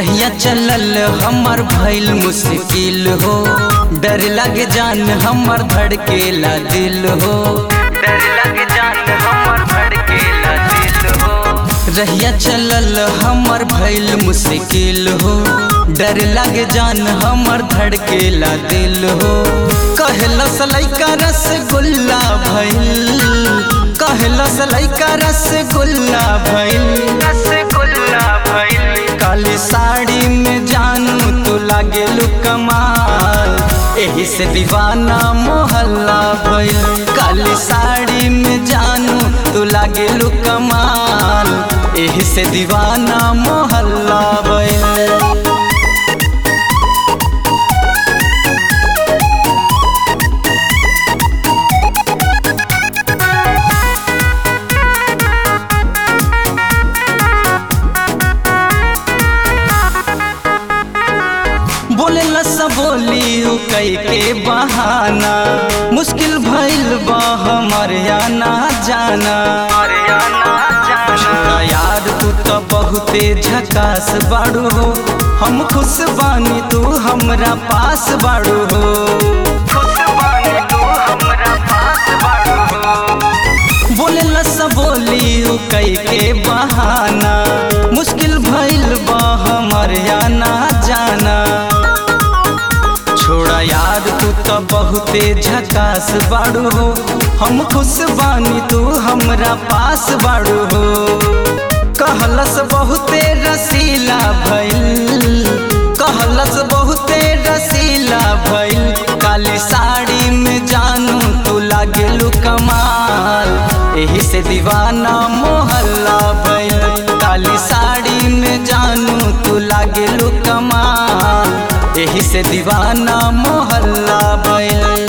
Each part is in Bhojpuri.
रहिया चलल हमर भइल मुश्किल हो डर लग जान हमर धड़केला दिल हो डर लग जान हमर धड़केला दिल हो रहिया चलल हमर भइल मुश्किल हो डर लग जान हमर धड़केला दिल हो कहलस लइका रसगुल्ला भइल कहलस लइका रसगुल्ला भइल रसगुल्ला भइल काली साड़ी में जानू तो लागे कमाल एही से दीवाना मोहल्ला भइल काली साड़ी में जानू तो लागे कमाल एही से दीवाना मोहल्ला भइल बोले लसा बोली उ कई के बहाना मुश्किल भइल बा हमर आना जाना छोड़ा यार तू तो बहुते झकास बाड़ू हो हम खुश बानी तू हमरा पास बाड़ू हो खुश बानी तू हमरा पास बाड़ू हो बोले लसा बोली उ कई के बहाना मुश्किल भइल बा हमर आना जाना छोड़ा यार तू तो बहुते झकास बाड़ू हो हम खुश बानी तू हमरा पास बाड़ू हो कहलस बहुते रसीला भइल कहलस बहुते रसीला भइल काली साड़ी में जानू तू लागेलू कमाल एही से दीवाना मोहल्ला भइल काली साड़ी में जानू तू लागेलू कमाल एही से दीवाना मोहल्ला भइल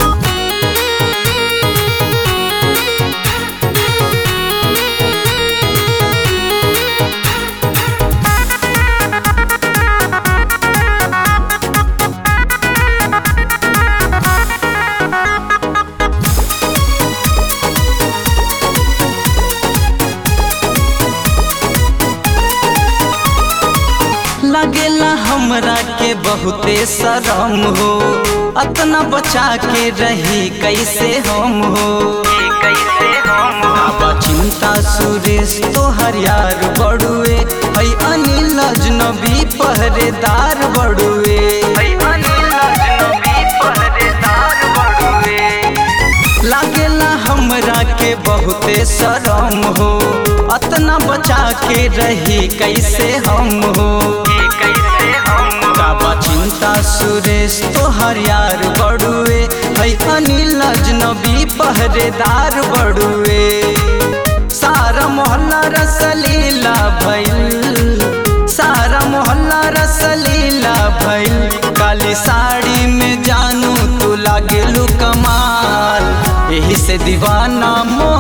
लगेला हमरा के बहुते शरम हो अतना बचा के रही कैसे हम हो कैसे हम बाबा चिंता सुरेश तोहर यार बड़ुए है अनिल अजनबी पहरेदार बड़ुए है अनिल अजनबी पहरेदार बड़ुए लागेला हमरा के बहुते शरम हो अतना बचा के रही कैसे हम हो कैसे हम बाबा चिंता सुरेश तोहर यार बड़ुए है अनिल अजनबी पहरेदार बड़ुए सारा मोहल्ला रसलीला भइल सारा मोहल्ला रसलीला भइल काली साड़ी में जानू तू लागेलू कमाल एही से दीवाना मोह